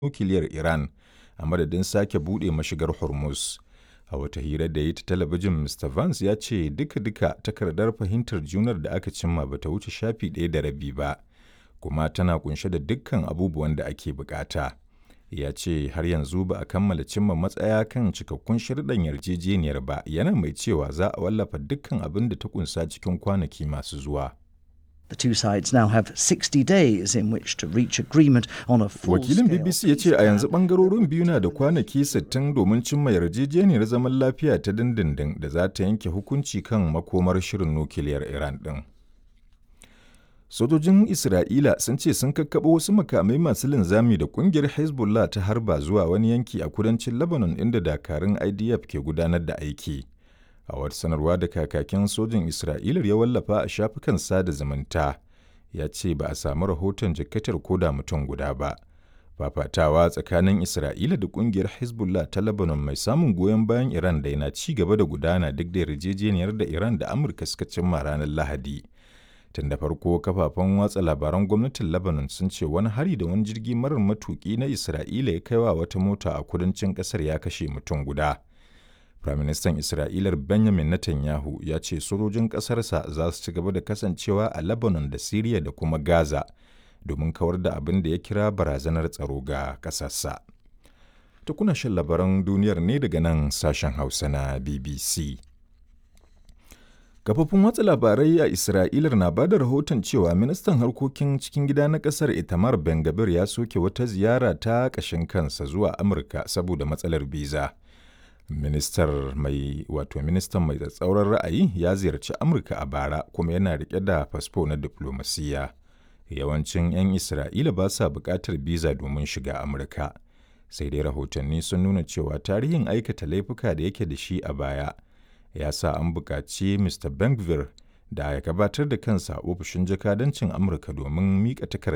nukiliyar Iran a madadin sake buɗe mashigar Hormuz. A wata hira da ya yi ta talabijin, Mr. Vance ya ce duka-duka takardar fahimtar junar da aka cimma ba ta wuce shafi ɗaya da rabi ba, kuma tana ƙunshe da dukkan abubuwan da ake buƙata. Ya ce har yanzu ba a kammala cimma matsaya kan cikakkun sharuɗan yarjejeniyar ba, yana mai cewa za a wallafa dukkan abin da ta ƙunsa cikin kwanaki masu zuwa. The two sides now have 60 days in which to reach agreement on a full Wakilin BBC ya ce a yanzu ɓangarorin biyu na da kwanaki 60 domin cimma yarjejeniyar zaman lafiya ta dindindin da za ta yanke hukunci kan makomar shirin nukiliyar Iran ɗin. Sojojin Isra'ila sun ce sun kakkaɓo wasu makamai masu linzami da ƙungiyar Hezbollah ta harba zuwa wani yanki a kudancin Lebanon inda dakarun IDF ke gudanar da aiki. A wata sanarwa da kakakin sojin Isra'ilar ya wallafa a shafukan sada zumunta, ya ce ba a samu rahoton jikkatar koda mutum guda ba. Fafatawa tsakanin Isra'ila da ƙungiyar Hezbollah ta Lebanon mai samun goyon bayan Iran da yana ci gaba da gudana duk da yarjejeniyar da Iran da Amurka suka cimma ranar Lahadi. Tun da farko kafafen watsa labaran gwamnatin Lebanon sun ce wani hari da wani jirgi marar matuki na Isra'ila ya kaiwa wata mota a kudancin kasar ya kashe mutum guda. Firaministan Isra'ilar Benjamin Netanyahu ya ce sojojin ƙasarsa za su ci gaba da kasancewa a Lebanon da Siriya da kuma Gaza domin kawar da abin da ya kira barazanar tsaro ga ƙasarsa. Ta kuna shan labaran duniyar ne daga nan sashen Hausa na BBC. Kafofin watsa labarai a Isra'ilar na ba da rahoton cewa ministan harkokin cikin gida na kasar Itamar Ben-Gvir ya soke wata ziyara ta ƙashin kansa zuwa Amurka saboda matsalar biza. Ministar mai wato ministan mai tsatsauran ra'ayi ya ziyarci Amurka a bara kuma yana rike da fasfo na diplomasiya. Yawancin 'yan Isra'ila ba sa buƙatar biza domin shiga Amurka. Sai dai rahotanni sun nuna cewa tarihin aikata laifuka da yake da shi a baya. ya sa an buƙaci Mr. Bengvir da ya gabatar da kansa ofishin jakadancin Amurka domin miƙa takardar